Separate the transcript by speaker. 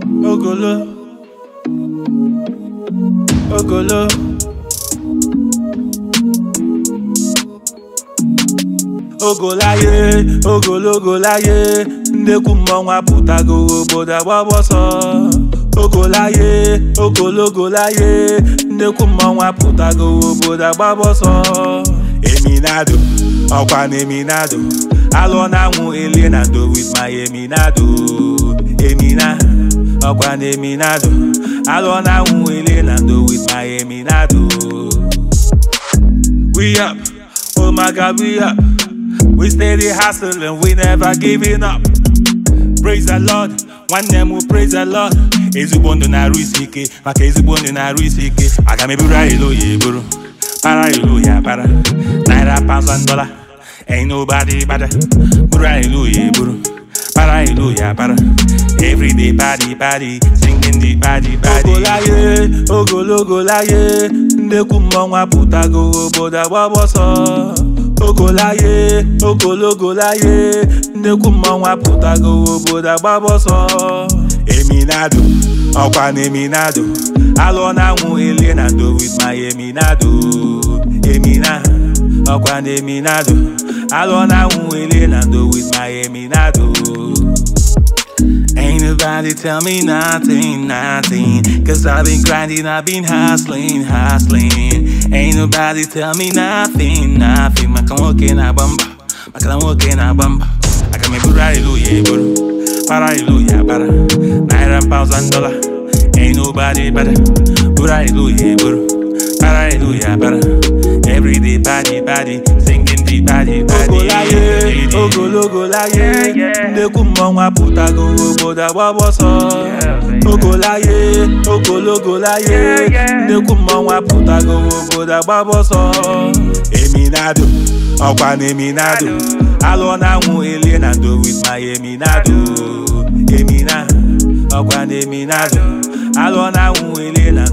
Speaker 1: Ogolo. Ogolo. Ogolaye, ogologo láyé, ndekwu mmọnwụ apụtago obodo agbabọsọ. Ogolaye, ogologo láyé, ndekwu mmọnwụ apụtago obodo agbabọsọ. Eminado, ọkwa na Eminado, alụ na-anwụ Elinado with my Eminado. Emina, ọkwa na Eminado, alụ na-anwụ Elinado with my Eminado. We up, oh my God, we up. We steady hustling, we never giving up. Praise the Lord, nwanne m praise the Lord. Ezigbo ndụ na-arụ isi ike, maka ezigbo ndụ na-arụ isi ike. Aga m eburu ilo ya eburu, para ilo ya para. Naira pounds and dollar, ain't nobody better. Buru ilo ya eburu, para ilo ya para. Everyday party party, singing the party party. Ogolaye, ogologo láyé, ndekwu mmọnwụ apụtago obodo agbabọsọ. Ogolaye, ogologo láyé, ndekwu mmọnwụ apụtago obodo agbabọsọ. Eminado, ọkwa na Eminado, alụ na-anwụ Elinado with my Eminado. Emina, ọkwa na Eminado, alụ na-anwụ Elinado with my Eminado. Ain't nobody tell me nothing, nothing. Cause I've been grinding, I've been hustling, hustling. Ain't nobody tell me nothing, nothing. Maka nwoke na bamba, maka na nwoke na bamba. Aga m eburu hallelujah eburu, para hallelujah para. Naira pounds and dollar, ain't nobody better. Buru hallelujah eburu, para hallelujah para. Everyday party party, singing the party party. Ogolaye, ogologo láyé, ndekwu mmọnwụ apụtago obodo agbabọsọ. Ogolaye, ogologo láyé, ndekwu mmọnwụ apụtago obodo agbabọsọ. Eminado, ọkwa na Eminado, alụ na-anwụ Elinado with my Eminado. Emina, ọkwa na Eminado, alụ na-anwụ Elinado